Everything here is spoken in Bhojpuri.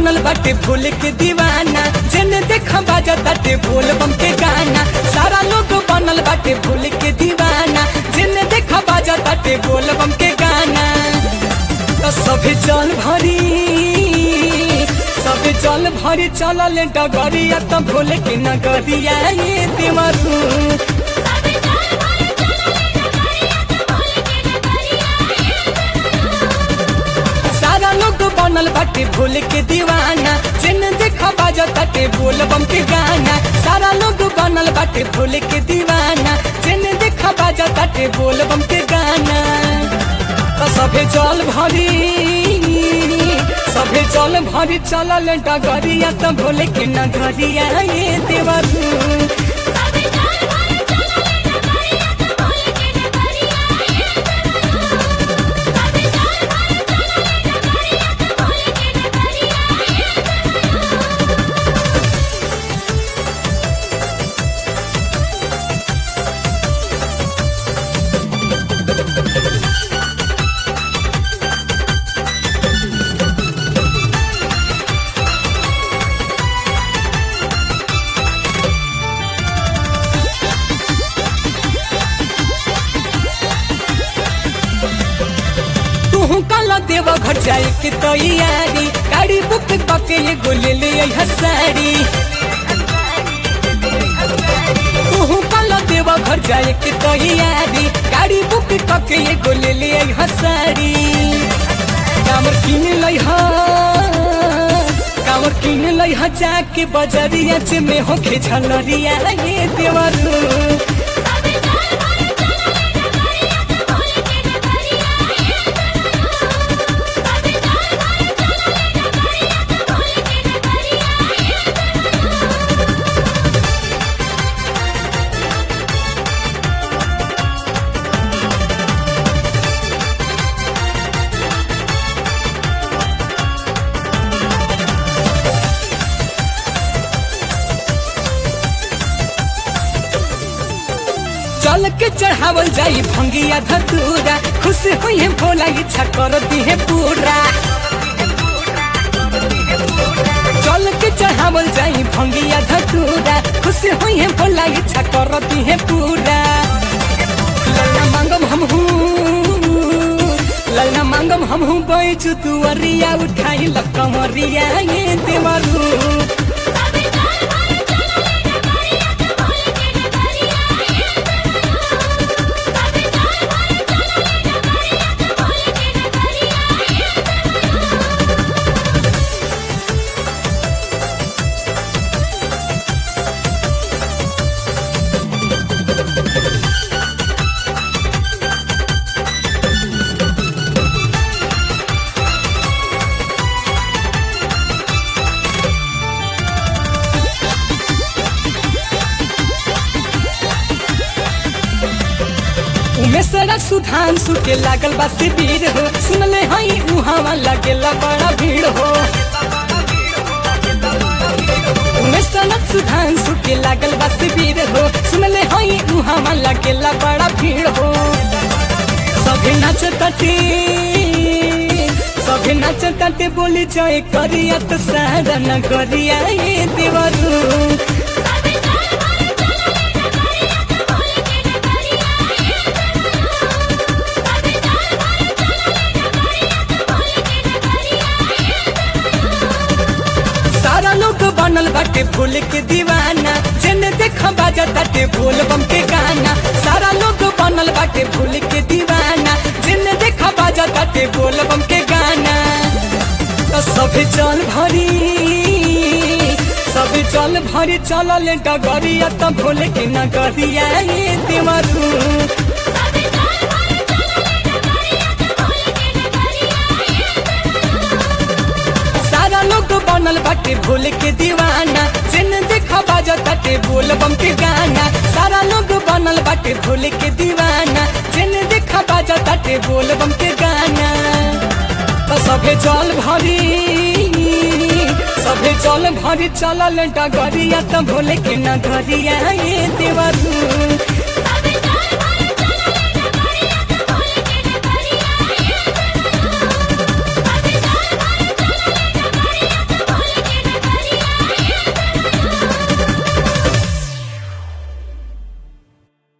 बनल बाटे भोले के दीवाना जेने देखा बाजा ताटे बोल बम के गाना सारा लोग बनल बाटे भोले के दीवाना जेने देखा बाजा ताटे बोल बम के गाना तो सभे जल भरी सभे जल भरी चलल डगरिया तो भोले के नगरिया ये देवरू सबे जाल भरे चलले डगरिया त भोले के नगरिया सारा लोग बनल बाटे भोले के दीवाना जिन देखा बाजा ताटे बोल बम के गाना सारा लोग बनल बाटे भोले के दीवाना जिन देखा बाजा ताटे बोल बम के गाना तो सभे जल भरी सभे जल भरी चलल डगरिया तो भोले के नगरिया ये देवरू सबे जाल भरे चलले डगरिया त भोले के नगरिया सबे जाल भरे चलले डगरिया त भोले के नगरिया तू कल देव घर जाए के तैयारी गाड़ी बुक पके एगो ले ले अइहा साड़ी तू कल देव घर जाए के तैयारी गाड़ी बुक पके एगो ले ले अइहा साड़ी कामर किन लइहा कामर किन लइहा जाके बजरिया से में होखे झलरिया ये देवरू सबे जाल भरे चलले डगरिया त भोले के नगरिया सबे जाल भरे चलले डगरिया त भोले के नगरिया चल के चढ़ावल जाई भंगिया धतूरा खुश हुई है भोला इच्छा कर दी है पूरा चल के चढ़ावल जाई भंगिया धतूरा खुश हुई है भोला इच्छा कर दी है पूरा ललना मांगम हम ललना मांगम हम हूँ बैचू तू अरिया उठाई लकमरिया ये देवरू सबे जाल भरे चलले डगरिया त भोले के नगरिया सबे जाल भरे चलले डगरिया त भोले के नगरिया उमेशरा सुधांशु के लागल बा शिविर हो सुनले हई उहावा लगेला बड़ा भीड़ हो उमेशरा सुधांशु के लागल बा शिविर हो सुनले हई उहावा लगेला बड़ा भीड़ हो सभे नाचताटे सभे नाचताटे बोली जाए करिया तो सारा नगरिया ये देवरू सबे जाल भरे चलले डगरिया त भोले के नगरिया सबे जाल भरे चलले डगरिया त भोले के नगरिया सारा लोग बनल बाटे भोल के दीवाना जेने देखा बाजा ताटे भोल बम के गाना सारा लोग बनल बाटे भोल के दीवाना जेने देखा बाजा ताटे भोल बम के गाना तो सभे जल भरी सभे जल भरी चलल डगरिया तो भोले के नगरिया ये देवरू सबे जाल भरे चलले डगरिया त भोले के नगरिया सारा लोग बनल बाटे भोल के दीवाना जिन देखा बाजा ताटे बोल बम के गाना सारा लोग बनल बाटे भोल के दीवाना जिन देखा बाजा ताटे बोल बम के गाना तो सभे जल भरी सभे जल भरी चलल डगरिया तो भोले के नगरिया ये देवरू